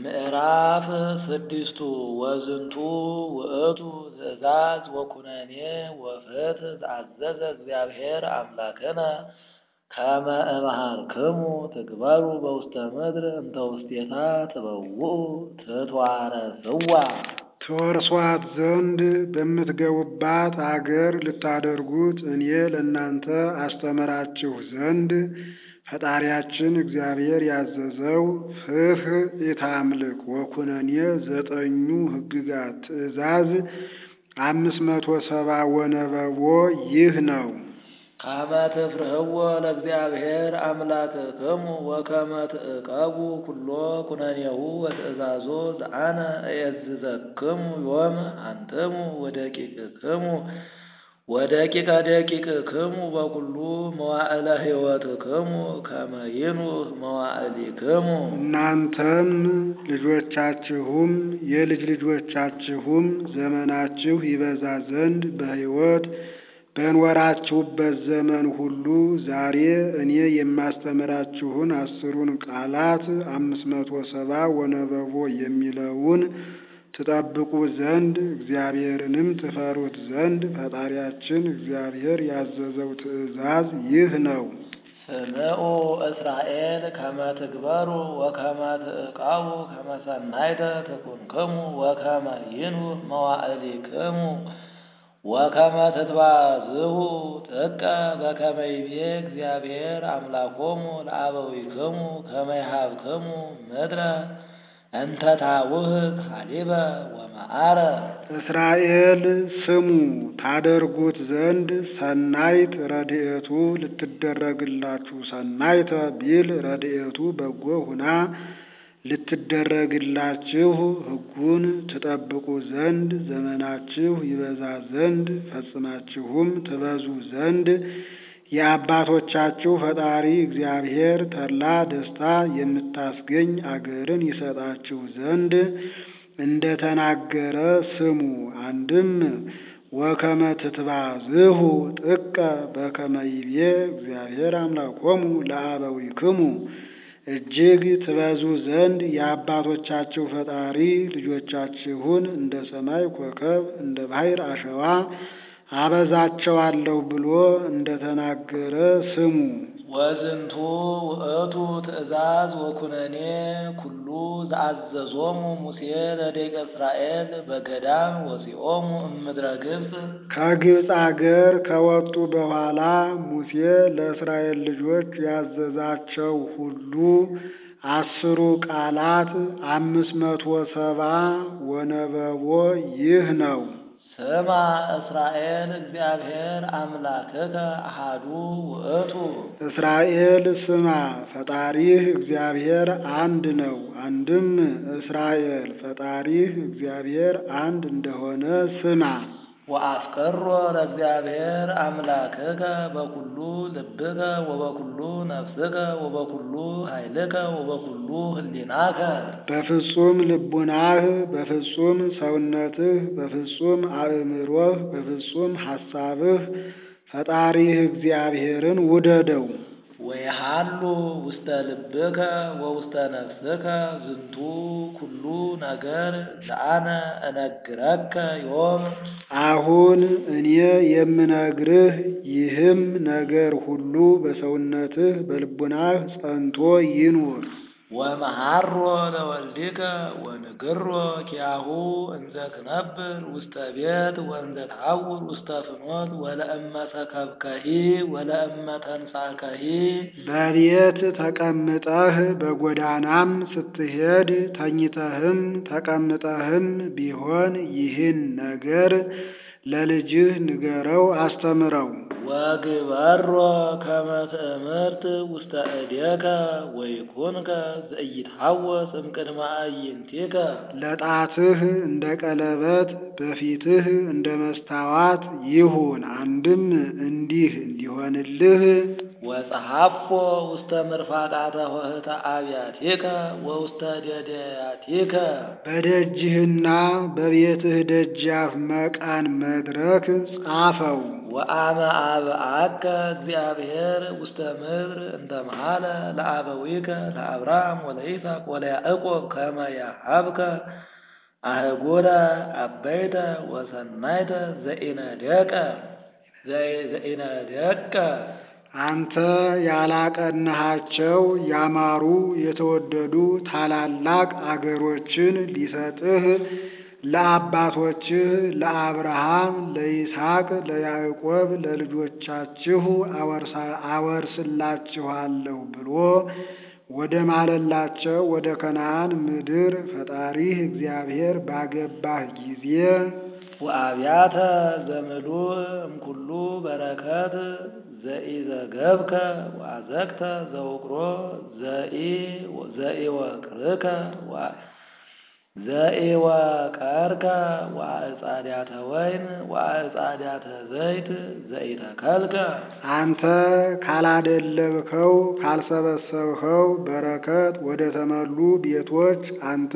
ምዕራፍ ስድስቱ ወዝንቱ ውእቱ ትእዛዝ ወኩነኔ ወፍትሕ ዘአዘዘ እግዚአብሔር አምላክነ ከመ እምሃርክሙ ትግበሩ በውስተ ምድር እንተ ውስቴታ ትበውኡ ትትዋረስዋ ትወርሷት ዘንድ በምትገቡባት አገር ልታደርጉት እኔ ለእናንተ አስተምራችሁ ዘንድ ፈጣሪያችን እግዚአብሔር ያዘዘው ፍትሕ ኢታምልክ ወኩነኔ ዘጠኙ ሕግጋት ትእዛዝ አምስት መቶ ሰባ ወነበቦ ይህ ነው። ከመ ትፍርህዎ ለእግዚአብሔር አምላክክሙ ወከመ ትዕቀቡ ኩሎ ኩነኔሁ ወትእዛዞ ዘአነ እየዝዘክሙ ዮም አንትሙ ወደቂቅክሙ ወደቂቀ ደቂቅክሙ በኩሉ መዋዕለ ሕይወትክሙ ከመ ይኑህ መዋዕሊክሙ እናንተም ልጆቻችሁም የልጅ ልጆቻችሁም ዘመናችሁ ይበዛ ዘንድ በሕይወት በኖራችሁበት ዘመን ሁሉ ዛሬ እኔ የማስተምራችሁን አስሩን ቃላት አምስት መቶ ሰባ ወነበቦ የሚለውን ትጠብቁ ዘንድ እግዚአብሔርንም ትፈሩት ዘንድ ፈጣሪያችን እግዚአብሔር ያዘዘው ትእዛዝ ይህ ነው። ስምዑ እስራኤል ከመ ትግበሩ ወከመ ትዕቀቡ ከመ ሰናይተ ትኩንክሙ ወከመ ይኑህ መዋዕሊክሙ ወከመ ትትባዝሁ ጥቀ በከመ ይቤ እግዚአብሔር አምላኮሙ ለአበዊክሙ ከመ ይሃብክሙ ምድረ እንተ ታውህብ ሐሊበ ወመዓረ። እስራኤል ስሙ ታደርጉት ዘንድ ሰናይት ረድኤቱ ልትደረግላችሁ ሰናይተ ቢል ረድኤቱ በጎ ሁና ልትደረግላችሁ ሕጉን ትጠብቁ ዘንድ ዘመናችሁ ይበዛ ዘንድ ፈጽማችሁም ትበዙ ዘንድ የአባቶቻችሁ ፈጣሪ እግዚአብሔር ተድላ ደስታ የምታስገኝ አገርን ይሰጣችሁ ዘንድ እንደ ተናገረ ስሙ። አንድም ወከመ ትትባዝሁ ጥቀ በከመ ይቤ እግዚአብሔር አምላኮሙ ለአበዊክሙ እጅግ ትበዙ ዘንድ የአባቶቻችሁ ፈጣሪ ልጆቻችሁን እንደ ሰማይ ኮከብ እንደ ባሕር አሸዋ አበዛቸዋለሁ ብሎ እንደ ተናገረ ስሙ። ወዝንቱ ውእቱ ትእዛዝ ወኩነኔ ኩሉ ዘአዘዞሙ ሙሴ ለደቂቀ እስራኤል በገዳም ወሲኦሙ እምድረ ግብፅ ከግብፅ አገር ከወጡ በኋላ ሙሴ ለእስራኤል ልጆች ያዘዛቸው ሁሉ አስሩ ቃላት አምስት መቶ ሰባ ወነበቦ ይህ ነው። ስማ እስራኤል እግዚአብሔር አምላክከ አሃዱ ውእቱ እስራኤል ስማ ፈጣሪህ እግዚአብሔር አንድ ነው። አንድም እስራኤል ፈጣሪህ እግዚአብሔር አንድ እንደሆነ ስማ። ወአፍቅሮ ለእግዚአብሔር አምላክከ በኩሉ ልብከ ወበኩሉ ነፍስከ ወበኩሉ ኃይልከ ወበኩሉ ህሊናከ በፍጹም ልቡናህ፣ በፍጹም ሰውነትህ፣ በፍጹም አእምሮህ፣ በፍጹም ሐሳብህ ፈጣሪህ እግዚአብሔርን ውደደው። ወይሃሉ ውስተ ልብከ ወውስተ ነፍስከ ዝንቱ ኩሉ ነገር ዘአነ እነግረከ ዮም አሁን እኔ የምነግርህ ይህም ነገር ሁሉ በሰውነትህ በልቡናህ ጸንቶ ይኑር። ወመሃሮ ለወልድከ ወንግሮ ኪያሁ እንዘ ትነብር ውስተ ቤት ወእንዘ ተሐውር ውስተ ፍኖት ወለእመ ሰከብከሂ ወለእመ ተንሳከሂ በቤት ተቀምጠህ በጎዳናም ስትሄድ ተኝተህም ተቀምጠህም ቢሆን ይህን ነገር ለልጅህ ንገረው፣ አስተምረው። ወግበሮ ከመ ትእምርት ውስተ እዴከ ወይኩንከ ዘኢይትሐወስ እምቅድመ አዕይንቲከ ለጣትህ እንደ ቀለበት በፊትህ እንደ መስታዋት ይሁን። አንድም እንዲህ እንዲሆንልህ ወጸሐፎ ውስተ ምርፋቃተ ኆኅተ አብያቲከ ወውስተ ደደያቲከ በደጅህና በቤትህ ደጃፍ መቃን መድረክ ጻፈው። ወአመ አብአከ እግዚአብሔር ውስተ ምድር እንተ መሃለ ለአበዊከ ለአብርሃም ወለይስሐቅ ወለያዕቆብ ከመ ያሀብከ አህጉረ አበይተ ወሰናይተ ዘኢነደቀ ዘኢነደቀ አንተ ያላቀናሃቸው ያማሩ የተወደዱ ታላላቅ አገሮችን ሊሰጥህ ለአባቶችህ ለአብርሃም፣ ለይስሐቅ፣ ለያዕቆብ ለልጆቻችሁ አወርስላችኋለሁ ብሎ ወደ ማለላቸው ወደ ከነዓን ምድር ፈጣሪህ እግዚአብሔር ባገባህ ጊዜ ወአብያተ ዘምሉእ እምኩሉ በረከት ዘኢዘገብከ ወአዘቅተ ዘውቅሮ ዘኢወቅርከ ዘኢወቀርከ ወአዕጻድያተ ወይን ወአዕጻድያተ ዘይት ዘኢተከልከ አንተ ካላደለብከው ካልሰበሰብኸው በረከት ወደ ተመሉ ቤቶች አንተ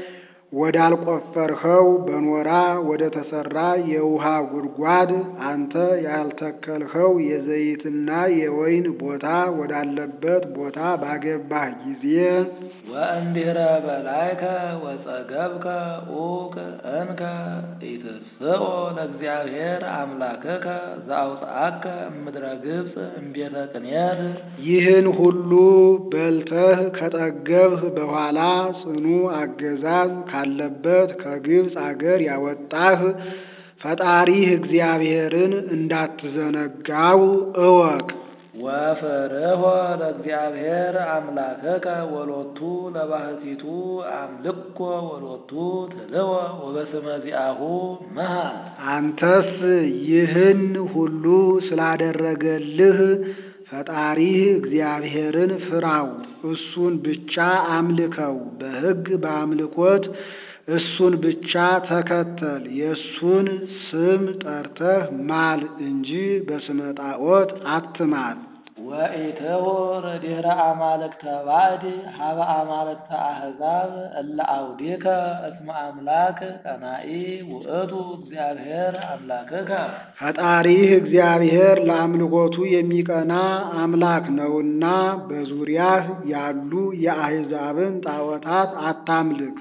ወዳልቆፈርኸው በኖራ ወደ ተሰራ የውሃ ጉድጓድ አንተ ያልተከልኸው የዘይትና የወይን ቦታ ወዳለበት ቦታ ባገባህ ጊዜ ወእንዲህረ በላይከ ወጸገብከ ኡቅ እንከ ኢትስኦ ለእግዚአብሔር አምላክከ ዘአውፅአከ እምድረ ግብፅ እምቤተ ቅንየት ይህን ሁሉ በልተህ ከጠገብህ በኋላ ጽኑ አገዛዝ ካለበት ከግብፅ አገር ያወጣህ ፈጣሪህ እግዚአብሔርን እንዳትዘነጋው እወቅ። ወፍርሆ ለእግዚአብሔር አምላክከ ወሎቱ ለባህቲቱ አምልኮ ወሎቱ ትልወ ወበስመ ዚአሁ መሃል አንተስ ይህን ሁሉ ስላደረገልህ ፈጣሪህ እግዚአብሔርን ፍራው፣ እሱን ብቻ አምልከው፣ በሕግ በአምልኮት እሱን ብቻ ተከተል። የእሱን ስም ጠርተህ ማል እንጂ በስመ ጣዖት አትማል። ወኢትሁር ድኅረ አማልክተ ባዕድ ሀበ አማልክተ አሕዛብ እለ አውዴከ እስመ አምላክ ቀናኢ ውእቱ እግዚአብሔር አምላክከ ፈጣሪህ እግዚአብሔር ለአምልኮቱ የሚቀና አምላክ ነውና በዙሪያህ ያሉ የአሕዛብን ጣዖታት አታምልክ።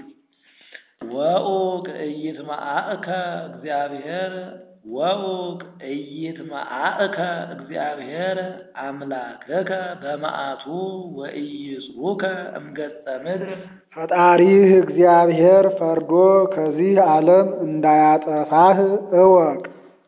ወኡቅ ኢይትመዓእከ እግዚአብሔር ወኡቅ ኢይትመዓእከ እግዚአብሔር አምላክከ በመዓቱ ወኢይጽኡከ እምገጸ ምድር ፈጣሪህ እግዚአብሔር ፈርዶ ከዚህ ዓለም እንዳያጠፋህ እወቅ።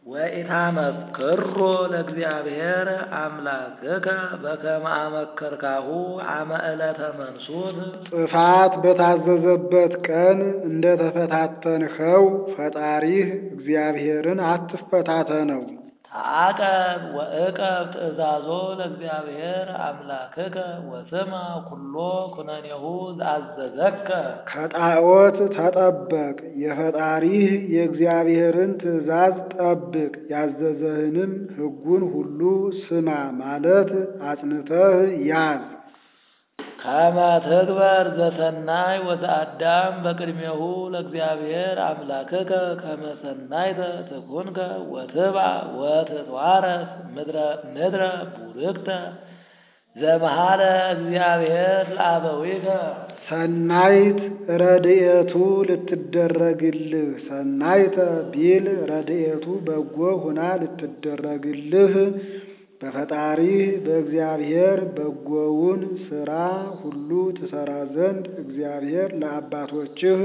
ወኢታመክሮ ለእግዚአብሔር አምላክከ በከመ አመከርካሁ አመ ዕለተ መንሱት ጥፋት በታዘዘበት ቀን እንደ ተፈታተንኸው ፈጣሪህ እግዚአብሔርን አትፈታተነው። ተዓቀብ ወእቀብ ትእዛዞ ለእግዚአብሔር አምላክከ ወስማ ኩሎ ኩነኔሁ ዘአዘዘከ ከጣዖት ተጠበቅ፣ የፈጣሪህ የእግዚአብሔርን ትእዛዝ ጠብቅ፣ ያዘዘህንም ሕጉን ሁሉ ስማ ማለት አጽንተህ ያዝ። ከመ ትግበር ዘሰናይ ወዘአዳም በቅድሜሁ ለእግዚአብሔር አምላክከ ከመ ሰናይተ ትኩንከ ወትብዓ ወትትዋረስ ምድረ ቡርክተ ዘመሃለ እግዚአብሔር ለአበዊከ ሰናይት ረድኤቱ ልትደረግልህ ሰናይተ ቢል ረድኤቱ በጎ ሁና ልትደረግልህ በፈጣሪህ በእግዚአብሔር በጎውን ሥራ ሁሉ ትሠራ ዘንድ እግዚአብሔር ለአባቶችህ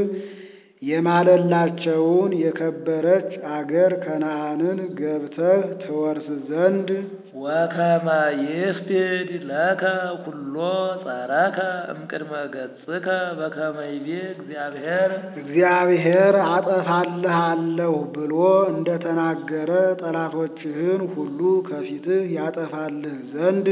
የማለላቸውን የከበረች አገር ከነዓንን ገብተህ ትወርስ ዘንድ ወከመ ይስፒድ ለከ ኩሎ ጸረከ እምቅድመ ገጽከ በከመ ይቤ እግዚአብሔር እግዚአብሔር አጠፋልሃለሁ ብሎ እንደተናገረ ጠላቶችህን ሁሉ ከፊትህ ያጠፋልህ ዘንድ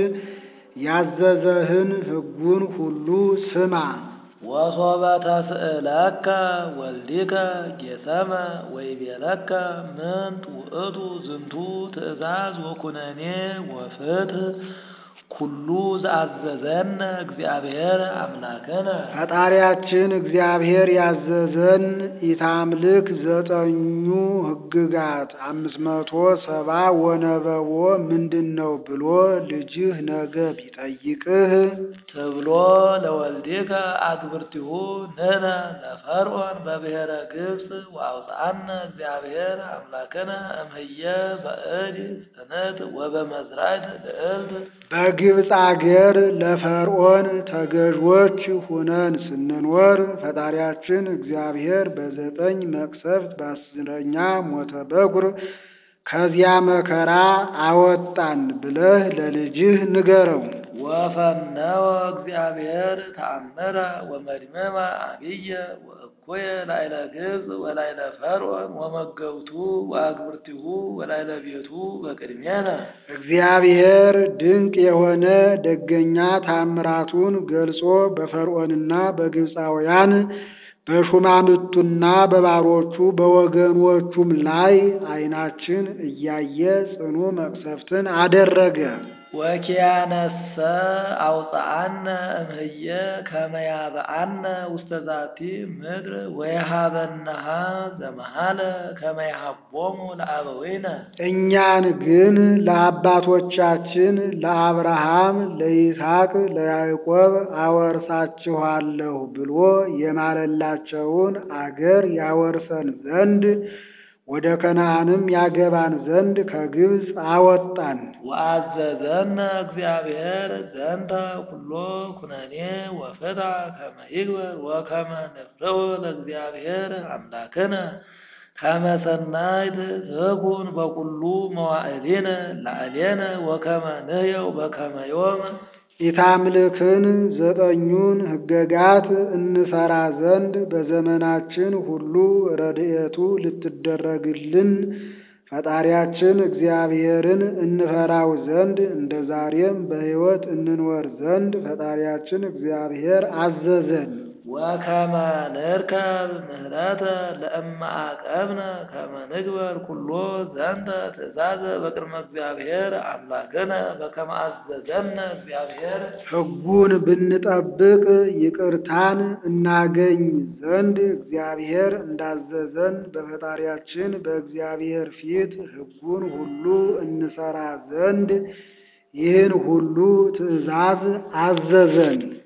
ያዘዘህን ሕጉን ሁሉ ስማ። ወሶበ ተስእለከ ወልዲከ ጌሰመ ወይቤለከ ምንት ውእቱ ዝንቱ ትእዛዝ ወኩነኔ ወፍትህ ኩሉ ዘአዘዘነ እግዚአብሔር አምላክነ ፈጣሪያችን እግዚአብሔር ያዘዘን ኢታምልክ ዘጠኙ ሕግጋት አምስት መቶ ሰባ ወነበቦ ምንድን ነው ብሎ ልጅህ ነገ ቢጠይቅህ ትብሎ ለወልዲከ አግብርቲሁ ንሕነ ለፈርዖን በብሔረ ግብፅ ወአውፅአነ እግዚአብሔር አምላክነ እምህየ በእድ ጽንዕት ወበመዝራዕት ልዕልት በግብፅ አገር ለፈርዖን ተገዥዎች ሁነን ስንኖር ፈጣሪያችን እግዚአብሔር በዘጠኝ መቅሰፍት በአስረኛ ሞተ በኩር ከዚያ መከራ አወጣን ብለህ ለልጅህ ንገረው። ወፈነወ እግዚአብሔር ተአምረ ወመድመማ አብየ ወእኩየ ላዕለ ግብፅ ወላዕለ ፈርዖን ወመገብቱ ወአግብርቲሁ ወላዕለ ቤቱ በቅድሜነ እግዚአብሔር ድንቅ የሆነ ደገኛ ታምራቱን ገልጾ በፈርዖንና በግብፃውያን በሹማምቱና በባሮቹ በወገኖቹም ላይ ዓይናችን እያየ ጽኑ መቅሰፍትን አደረገ። ወኪያነሰ አውፅአነ እምህየ ከመ ያብአነ ውስተ ዛቲ ምድር ወየሃበናሃ ዘመሃለ ከመ ይሃቦሙ ለአበዊነ እኛን ግን ለአባቶቻችን ለአብርሃም፣ ለይስሐቅ፣ ለያዕቆብ አወርሳችኋለሁ ብሎ የማለላቸውን አገር ያወርሰን ዘንድ ወደ ከነዓንም ያገባን ዘንድ ከግብፅ አወጣን። ወአዘዘነ እግዚአብሔር ዘንተ ኩሎ ኩነኔ ወፍታ ከመ ይግበር ወከመ ንፍርዑ ለእግዚአብሔር አምላክነ ከመ ሰናይት ትኩን በኩሉ መዋዕሊነ ላዕሌነ ወከመ ንሕየው በከመ ዮም ኢታምልክን ዘጠኙን ሕገጋት እንሰራ ዘንድ በዘመናችን ሁሉ ረድኤቱ ልትደረግልን ፈጣሪያችን እግዚአብሔርን እንፈራው ዘንድ እንደ ዛሬም በሕይወት እንኖር ዘንድ ፈጣሪያችን እግዚአብሔር አዘዘን። ወከመ ንርከብ ምህረተ ለእመ አቀብነ ከመ ንግበር ኩሎ ዘንተ ትእዛዘ በቅድመ እግዚአብሔር አምላክነ በከመ አዘዘነ እግዚአብሔር ሕጉን ብንጠብቅ ይቅርታን እናገኝ ዘንድ እግዚአብሔር እንዳዘዘን በፈጣሪያችን በእግዚአብሔር ፊት ሕጉን ሁሉ እንሰራ ዘንድ ይህን ሁሉ ትእዛዝ አዘዘን።